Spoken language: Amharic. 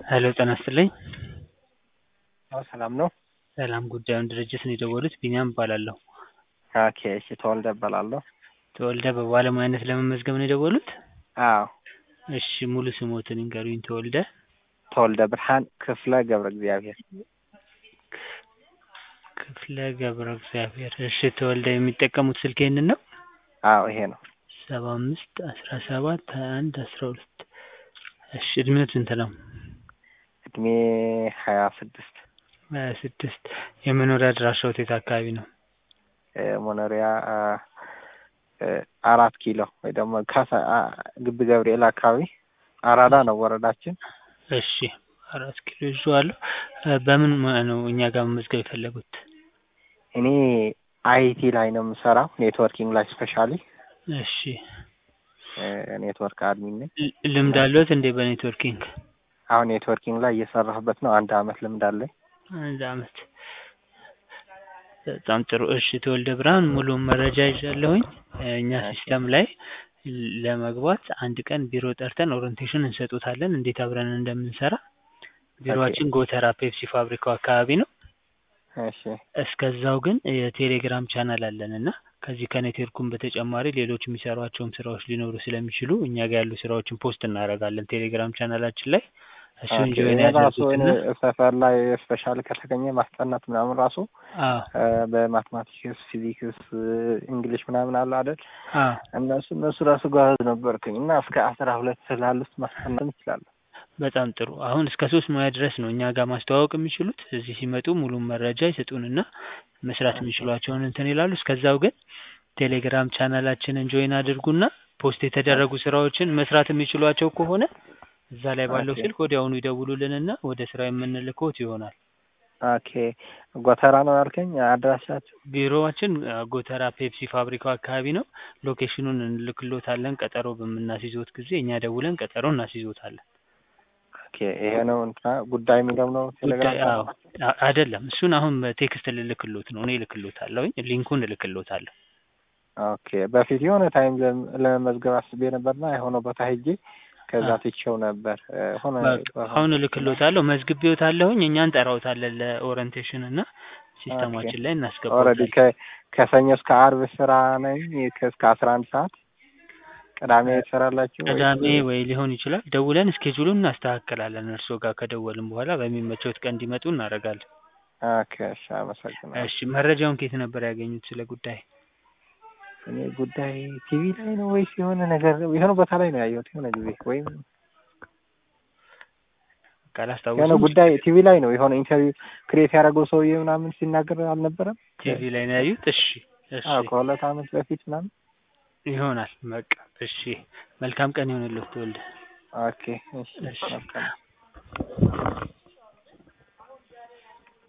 ሄሎ ጤና ይስጥልኝ። አዎ ሰላም ነው። ሰላም ጉዳዩን ድርጅት ነው የደወሉት ቢኒያም እባላለሁ። ኦኬ እሺ ተወልደ እባላለሁ። ተወልደ በባለሙያነት ለመመዝገብ ነው የደወሉት? አዎ እሺ ሙሉ ስሞትን ይንገሩኝ ተወልደ? ተወልደ ብርሃን ክፍለ ገብረ እግዚአብሔር። ክፍለ ገብረ እግዚአብሔር። እሺ ተወልደ የሚጠቀሙት ስልክ ይህንን ነው? አዎ ይሄ ነው። ሰባ አምስት አስራ ሰባት ሀያ አንድ አስራ ሁለት እሺ እድሜዎት ስንት ነው? እድሜ ሀያ ስድስት ሀያ ስድስት የመኖሪያ አድራሻዎት የት አካባቢ ነው? መኖሪያ አራት ኪሎ ወይ ደግሞ ካሳ ግቢ ገብርኤል አካባቢ አራዳ ነው ወረዳችን። እሺ አራት ኪሎ ይዤዋለሁ። በምን ሙያ ነው እኛ ጋር መመዝገብ የፈለጉት? እኔ አይቲ ላይ ነው የምሰራው ኔትወርኪንግ ላይ ስፔሻሊ እሺ ኔትወርክ አድሚን ነኝ። ልምድ አለዎት እንዴ በኔትወርኪንግ? አሁን ኔትወርኪንግ ላይ እየሰራሁበት ነው። አንድ አመት ልምድ አለኝ። አንድ አመት በጣም ጥሩ። እሺ ተወልደ ብርሃን ሙሉ መረጃ ይዣለሁኝ። እኛ ሲስተም ላይ ለመግባት አንድ ቀን ቢሮ ጠርተን ኦሪንቴሽን እንሰጡታለን እንዴት አብረን እንደምንሰራ። ቢሮአችን ጎተራ ፔፕሲ ፋብሪካው አካባቢ ነው። እሺ እስከዛው ግን የቴሌግራም ቻናል አለን እና ከዚህ ከኔትወርኩም በተጨማሪ ሌሎች የሚሰሯቸውም ስራዎች ሊኖሩ ስለሚችሉ እኛ ጋር ያሉ ስራዎችን ፖስት እናደርጋለን ቴሌግራም ቻናላችን ላይ እሱን ጆይን ራሱ ያድርጉትና ሰፈር ላይ ስፔሻል ከተገኘ ማስጠናት ምናምን ራሱ አዎ በማትማቲክስ፣ ፊዚክስ፣ እንግሊሽ ምናምን አለ አይደል? አዎ እነሱ እነሱ ራሱ ጋር ነበርኩኝ እና እስከ አስራ ሁለት ስላሉት ማስጠናት ይችላሉ። በጣም ጥሩ። አሁን እስከ ሶስት ሙያ ድረስ ነው እኛ ጋር ማስተዋወቅ የሚችሉት። እዚህ ሲመጡ ሙሉ መረጃ ይሰጡንና መስራት የሚችሏቸውን እንትን ይላሉ። እስከዛው ግን ቴሌግራም ቻናላችንን ጆይን አድርጉና ፖስት የተደረጉ ስራዎችን መስራት የሚችሏቸው ከሆነ እዛ ላይ ባለው ኦኬ። ስልክ ወዲያውኑ ይደውሉልንና ወደ ስራ የምንልክዎት ይሆናል። ኦኬ ጎተራ ነው ያልከኝ አድራሻችሁ? ቢሮዋችን አ፣ ጎተራ ፔፕሲ ፋብሪካው አካባቢ ነው። ሎኬሽኑን እንልክሎታለን። ቀጠሮ በምናስይዞት ጊዜ እኛ ደውለን ቀጠሮ እናስይዞታለን። ኦኬ ይሄ ነው እንትና ጉዳይ የሚለው ነው ቴሌግራም ጉዳይ አዎ፣ አ- አይደለም እሱን አሁን በቴክስት ልልክሎት ነው። እኔ እልክሎታለሁኝ ሊንኩን እልክሎታለሁ። ኦኬ በፊት የሆነ ታይም ለም- ለመመዝገብ አስቤ ነበርና የሆነ ቦታ ሄጄ ከዛ አ። ትቼው ነበር እ፣ ሆነ በቃ አሁን እልክሎታለሁ። መዝግቤዎታለሁኝ። እኛ እንጠራዎታለን ለኦሪንቴሽን እና ሲስተማችን ላይ ኦልሬዲ እናስገባዎታለን። ከ ከሰኞ እስከ አርብ ስራ ነኝ ከ- እስከ አስራ አንድ ሰዓት ቅዳሜ ትሰራላችሁ ወይስ? ቅዳሜ ወይ ሊሆን ይችላል። ደውለን እስኬጁሉን እናስተካክላለን። እርስዎ ጋር ከደወልን በኋላ በሚመቸውት ቀን እንዲመጡ እናደርጋለን። ኦኬ እሺ አመሰግናለሁ። እሺ መረጃውን ከየት ነበር ያገኙት ስለ ጉዳይ? እኔ ጉዳይ ቲቪ ላይ ነው ወይስ የሆነ ነገር የሆነ ቦታ ላይ ነው ያየሁት የሆነ ጊዜ ወይም የሆነ ካላስታወሱም ጉዳይ ቲቪ ላይ ነው የሆነ ኢንተርቪው ክሬት ያደረገው ሰውዬ ምናምን ሲናገር አልነበረም? ቲቪ ላይ ነው ያዩት? እሺ እሺ አዎ ከሁለት አመት በፊት ምናምን። ይሆናል። በቃ እሺ መልካም ቀን ይሆንልዎት ተወልደ። ኦኬ እሺ እሺ። መልካም